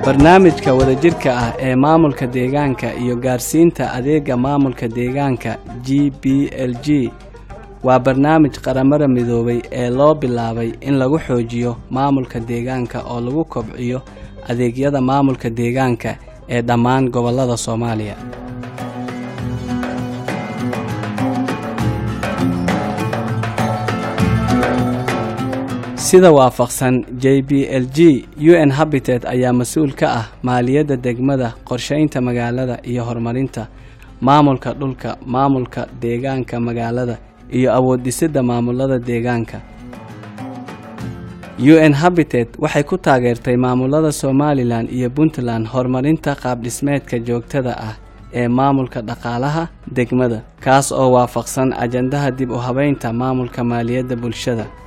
barnaamijka wadajirka ah ee maamulka deegaanka iyo gaarsiinta adeega maamulka deegaanka g b l g waa barnaamij qaramada midoobay ee loo bilaabay in lagu xoojiyo maamulka deegaanka oo lagu kobciyo adeegyada maamulka deegaanka ee dhammaan gobollada soomaaliya sida waafaqsan j b l g u n habitat ayaa mas-uul ka ah maaliyadda degmada qorshaynta magaalada iyo horumarinta maamulka dhulka maamulka deegaanka magaalada iyo awood-dhisidda maamulada deegaanka u n habitat waxay ku taageertay maamulada somalilan iyo puntland horumarinta qaabdhismeedka joogtada ah ee maamulka dhaqaalaha degmada kaas oo waafaqsan ajandaha dib u habeynta maamulka maaliyadda bulshada